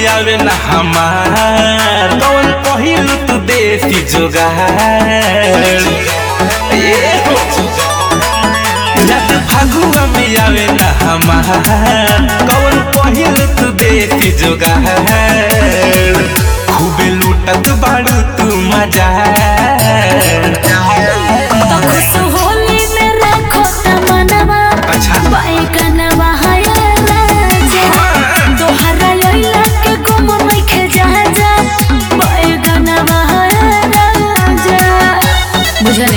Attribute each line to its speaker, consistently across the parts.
Speaker 1: में आवे ना हमार कौन पहिल तू देसी जोगार ए हो रात फागुआ में आवे ना हमार कौन पहिल तू देसी जोगार खूबे लूटत बाड़ू तू मजा
Speaker 2: तो खुश होली में रखो तमन्ना
Speaker 1: अच्छा
Speaker 2: बैगनवा है राजा तोहरा लैला के गुम मैखे जा जा बैगनवा है राजा बुझनी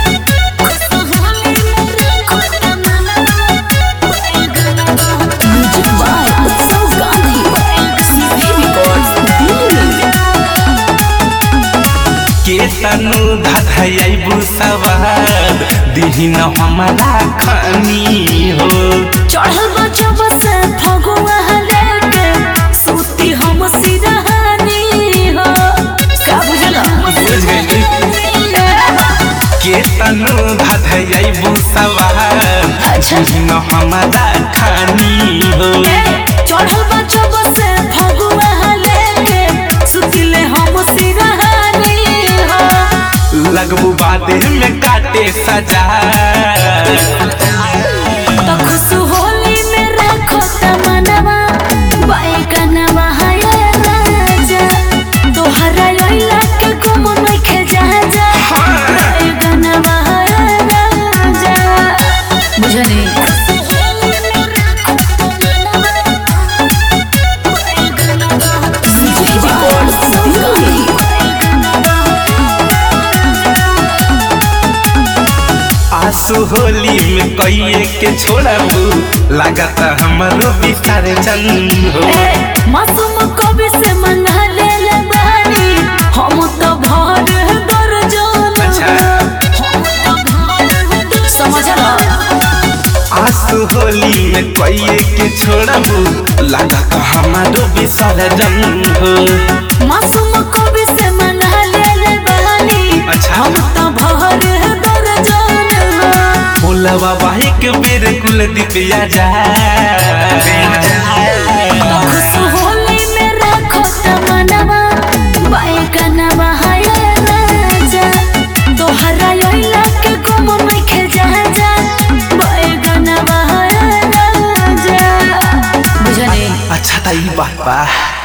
Speaker 2: म्यूजिक बाय उत्सव गांधी सीपी रिकॉर्ड्स दिल्ली
Speaker 1: के तनु धधैबू सवार दिहिन हमारा खानी हो
Speaker 2: चढ़ल बचब से फगुआ लेके सूती हम सिरहानी हो का बुझल
Speaker 1: बुझ गइली के तनु धधैबू सवार
Speaker 2: अच्छा।
Speaker 1: दिहिन हमारा खानी हो
Speaker 2: चढ़ल बचब से फगुआ लेके सुतिले हम सिरहानी हो
Speaker 1: लगबू बादे में काटे सजा
Speaker 2: तो खुश होली में रखो तमन्ना बैगनवा है राजा तोहरा लैला के गुम नइखे जा जा बैगनवा है राजा बुझनी
Speaker 1: आंसू होली में कइए के छोड़बू लागत हमरो बिस्तार चंद हो
Speaker 2: मासूम कवि से मना ले ले बानी हम तो भर दर्जन
Speaker 1: अच्छा।
Speaker 2: समझला
Speaker 1: आंसू होली में कइए के छोड़बू लागत हमारो विसर्जन हो
Speaker 2: मासूम कवि से मना ले ले बानी
Speaker 1: अच्छा।
Speaker 2: हम तो भर दर्जन
Speaker 1: बोलवा बाही के बेर कुल दिपिया जा
Speaker 2: खुश होली में रखो तमन्ना बैगनवा है राजा तोहरा लैला के गुम नइखे जा जा बैगनवा है राजा बुझनी
Speaker 1: अच्छा त ई बात बा